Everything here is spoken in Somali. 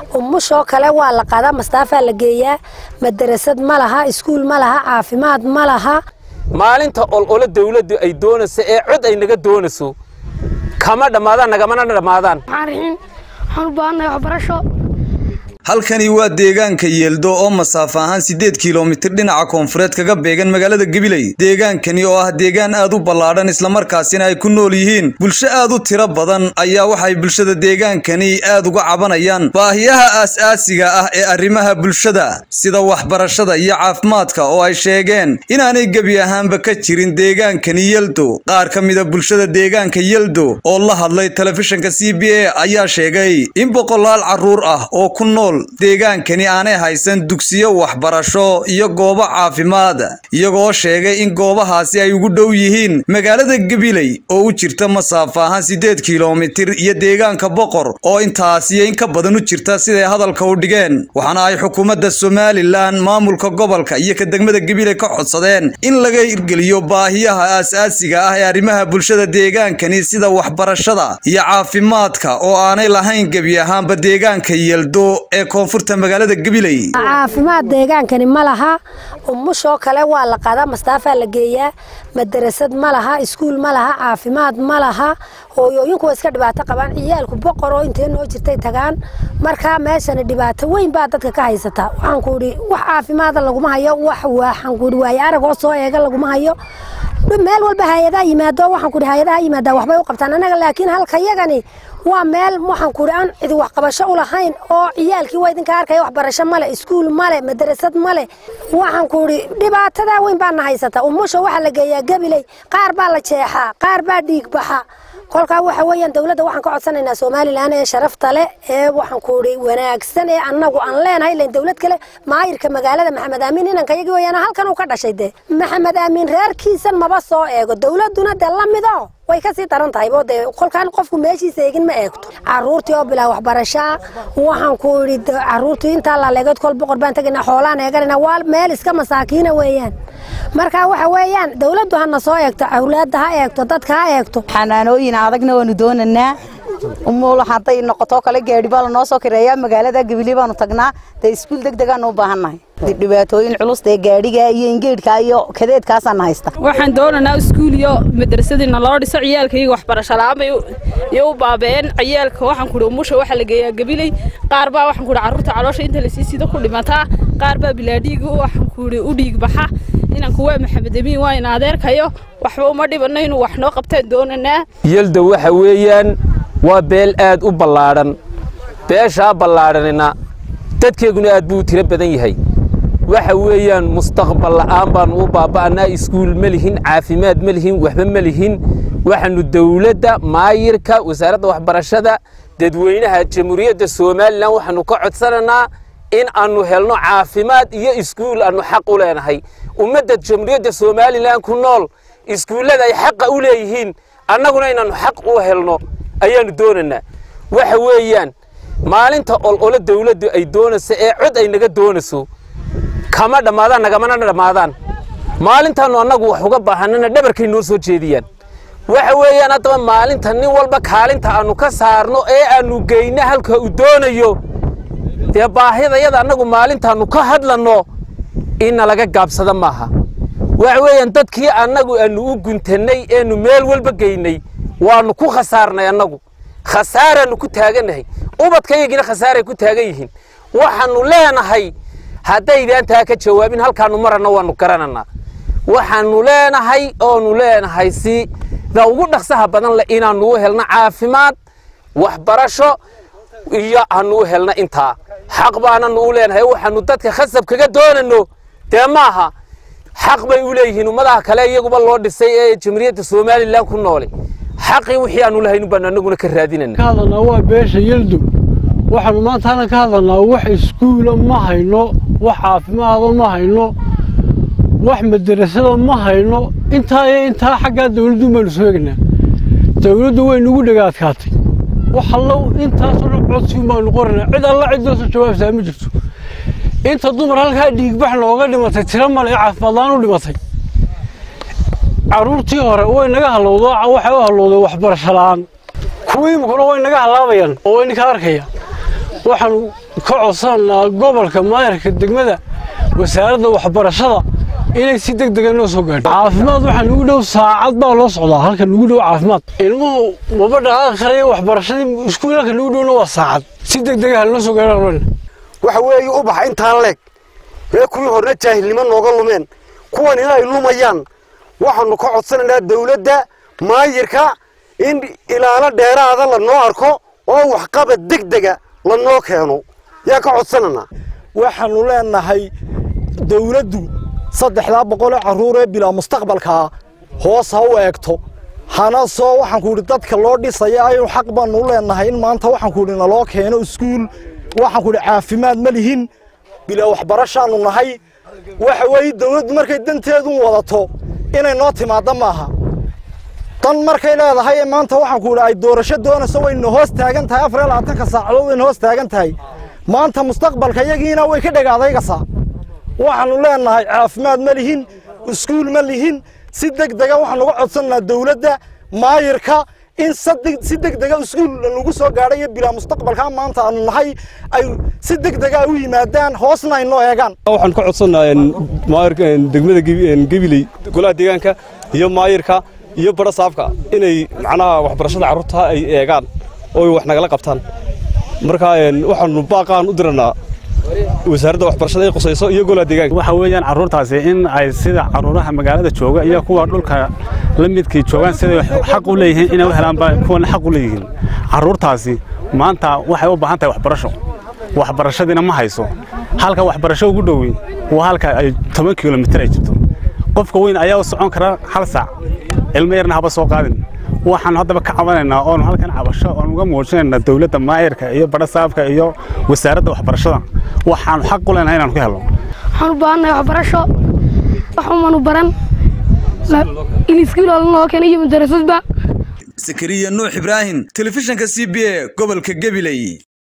umushoo kale waa la qaadaa mastaafaa la geeyaa madarasad ma laha iskuul ma laha caafimaad ma laha maalinta olole dawladdu ay doonayso ee cod ay naga doonayso kama dhammaadaan nagamana dhammaadaan waxaan u baahannahay waxbarasho halkani waa deegaanka yeeldo oo masaafo ahaan siddeed kilomitir dhinaca koonfureed kaga beegan magaalada gabiley deegaankani oo ah deegaan aad u ballaadhan islamarkaasina ay ku nool yihiin bulsho aad u tiro badan ayaa waxay bulshada deegaankani aad uga cabanayaan baahiyaha aas-aasiga ah ee arrimaha bulshada sida waxbarashada iyo caafimaadka oo ay sheegeen inaanay gebi ahaanba ka jirin deegaankani yeldo qaar ka mida bulshada deegaanka yeldo oo la hadlay telefishinka c b a ayaa sheegay in boqolaal carruur ah oo ku nool deegaankani aanay haysan dugsiyo waxbarasho iyo goobo caafimaad iyagoo sheegay in goobahaasi ay ugu dhow yihiin magaalada gabiley oo u jirta masaafo ahaan siddeed kilomitir iyo deegaanka boqor oo intaasiyo in ka badan u jirta siday hadalka u dhigeen waxaana ay xukuumadda somalilan maamulka gobolka iyo ka degmada gabiley ka codsadeen in laga hirgeliyo baahiyaha aas-aasiga ah ee arrimaha bulshada deegaankani sida waxbarashada iyo caafimaadka oo aanay lahayn gebi ahaanba deegaanka yeldo ee koonfurta magaalada gabiley caafimaad deegaankani ma laha umushoo kale waa la qaadaa mastaafaa la geeyaa madarasad ma laha iskuul ma laha caafimaad ma laha hooyooyinku waa iska dhibaato qabaan ciyaalku boqor oo intee noo jirtay tagaan markaa meeshani dhibaato weyn baa dadka ka haysata waxaan ku idhi wax caafimaada laguma hayo wax waxaan ku idhi waayo arag oo soo eega laguma hayo meel walba hay-adaa yimaado waxaan ku idhi hay-adaha yimaadaa waxbay u qabtaan annaga laakiin halka yagani waa meel waxaan ku idhi aan cidi waxqabasho u lahayn oo ciyaalkii waa idinka arkaya waxbarasho male iskuul male madarasad male waxaan ku idhi dhibaatadaa weyn baana haysata umusha waxaa la geeyaa gabiley qaar baa la jeexaa qaar baa dhiig baxa kolkaa waxa weeyaan dowladda waxaan ka codsanaynaa somalilan ee sharafta leh ee waxaan ku idhi wanaagsan ee annagu aan leenahay ilan dowlad kale maayirka magaalada maxamed aamiin inanka yagii weeyaan halkan uu ka dhashay dee maxamed aamiin reerkiisan maba soo eego dowladduna dee la mido way kasii daran tahay bo dee kolkaan qofku meeshiisa eegin ma eegto caruurtii oo bilaa waxbarashaa waxaan ku idhi caruurtii intaa laleegood kol boqor baan tegaynaa xoolaan eeganayna waa meel iska masaakiina weeyaan marka waxa weeyaan dowladdu hana soo eegto awlaadda ha eegto dadka ha eegto xanaanooyin adagna waanu doonaynaa umuul hadday noqoto kale gaadhi baa lanoo soo kireeyaa magaalada gabiley baanu tagnaa dee iskuul deg degaanu u baahannahay dhibaatooyin culus dee gaadhiga iyo ingeedhka iyo kadeedkaasaana haysta waxaan doonaynaa iskuul iyo madrasadiina loo dhiso ciyaalkayga waxbarasho la-aan bay iyo u baabeen ciyaalka waxaan kuhi umusha waxaa la geeyaa gabiley qaar baa waxaan kuhi carruurta caloosha inta lasii sida ku dhimataa qaar baa bilaadhiiga waxaan kuhi u dhiig baxa inanku waa maxamed amiin waa in adeerkayo waxba uma dhibano inuu wax noo qabtaan doonaynaa yelda waxa weeyaan waa beel aad u ballaadhan beeshaa ballaadhanina dadkeeguna aad buu u tiro badan yahay waxa weeyaan mustaqbal la'aan baannu u baaba'anaa iskuul ma lihin caafimaad ma lihin waxba ma lihin waxaannu dawladda maayirka wasaaradda waxbarashada dadweynaha jamhuuriyadda somalilan waxaannu ka codsanaynaa in aannu helno caafimaad iyo iskuul aannu xaq u leenahay ummadda jamhuuriyadda somalilan ku nool iskuullada ay xaqa u leeyihiin annaguna inaannu xaq u helno ayaannu doonaynaa waxa weeyaan maalinta olole dawladdu ay doonayso ee cod ay naga doonayso kama dhammaadaan nagamana dhammaadaan maalintaannu annagu wax uga baahanana dhabarkay noo soo jeediyaan waxa weeyaan haddaba maalinta nin walba kaalinta aannu ka saarno ee aannu geyno halka uu doonayo dee baahidayada annagu maalintaannu ka hadlanno inna laga gaabsada maaha waxa weeyaan dadkii annagu aannu u guntannay eenu meel walba geynay waannu ku khasaarnay annagu khasaaraannu ku taagannahay ubadkayagina khasaaray ku taagan yihiin waxaannu leenahay haddaydaan taa ka jawaabin halkaannu maranna waannu garananaa waxaannu leenahay oonu leenahay si da ugu dhaqsaha badan leh inaannu u helno caafimaad waxbarasho iyo aannu u helno intaa xaq baananu u leenahay waxaannu dadka khasab kaga doonanno dee maaha xaq bay u leeyihiin ummadaha kale iyaguba loo dhisay ee jamhuuriyadda somalilan ku noole xaqii wixii aanu lahayn baanu annaguna ka raadinayna ka hadlanaa waa beesha yeldo waxaanu maanta halkan ka hadlanaa wax iskuula ma hayno wax caafimaada ma hayno wax madarasada ma hayno intaa iyo intaa xaggaa dawladdu baanu sooegnaa dawladdu way nagu dhagaadkaatay wax allow intaasoo dhan codsiun baanu qoranaa cid alla ciddoosa jawaabtaa ma jirto inta dumar halkaa dhiigbax nooga dhimatay tiro male ee caafimaadlaan u dhimatay carruurtii hore way naga hallowdo waxay u hallowday waxbarasho la'aan kuwii imikuna way naga hallaabayaan oo way ninka arkaya waxaanu ka codsanaynaa gobolka maayarka degmada wasaaradda waxbarashada inay si deg dega noo soo gaadho caafimaad waxaa nugu dhow saacad baa loo socdaa halka nugu dhow caafimaad ilmuhu maba dhaqaaqi karaya waxbarashadii iskuulka nugu dhowna waa saacad si deg dega halnoo soo gaadho waxa weeye u baxa intaan leeg mee kuwii horna jaahilnimo nooga lumeen kuwan inay lumayaan waxaanu ka codsanaynaa dawladda maayirka in ilaalo dheeraada lanoo arko oo waxqabad deg dega lanoo keeno yaa ka codsananaa waxaanu leenahay dawladdu saddexdaa boqoloo carruur ee bilaa mustaqbalkaa hoos ha u eegto hana soo waxaan ku idhi dadka loo dhisaya aynu xaq baanu u leenahay in maanta waxaan ku idhi naloo keeno iskuul waxaan ku idhi caafimaad ma lihin bilaa waxbarashaanu nahay waxa weeye dawladdu markay danteedun wadato inay noo timaadda maaha dan markay leedahay ee maanta waxaan ku idhi ay doorasho doonayso wayna hoos taagan tahay afar iyo labaatanka saacadood wayna hoos taagan tahay maanta mustaqbalka iyagiina way ka dhagaadaygasaa waxaanu leenahay caafimaad ma lihin iskuul ma lihin si deg dega waxaan uga codsanaynaa dawladda maayirka in si deg dega iskuul lagu soo gaadhay iyo bilaa mustaqbalka maanta aanu nahay ay si deg dega u yimaadaan hoosna ay noo eegaan waxaan ka codsanayaa maayirka degmada gabiley golaha deegaanka iyo maayirka iyo bara saafka inay macnaha waxbarashada carruurta ay eegaan oo ay wax nagala qabtaan marka waxaanu baaqaan u diranaa wasaaradda waxbarashada ay qusayso iyo golaha deegaanka waxa weeyaan carruurtaasi in ay sida carruuraha magaalada jooga iyo kuwa dhulka la midkii joogaan siday xaq u leeyihiin inay u helaanba kuwana xaq u leeyihiin carruurtaasi maanta waxay u baahan tahay waxbarasho waxbarashadiina ma hayso halka waxbarasho ugu dhoweyn waa halka ay toban kilomitir ay jirto qofka weyn ayaa u socon kara hal saac ilmo yarna haba soo qaadin waxaan haddaba ka cabanaynaa oonu halkan cabasho oon uga muujinaynaa dawladda maayirka iyo badhasaafka iyo wasaaradda waxbarashada waxaanu xaq u leenahay inaanu ka helno waxaan u baahannahay waxbarasho waxumanu baran in iskuul noo keenay iyo madarasadba sakariya nuux ibraahim telefishinka c b a gobolka gabiley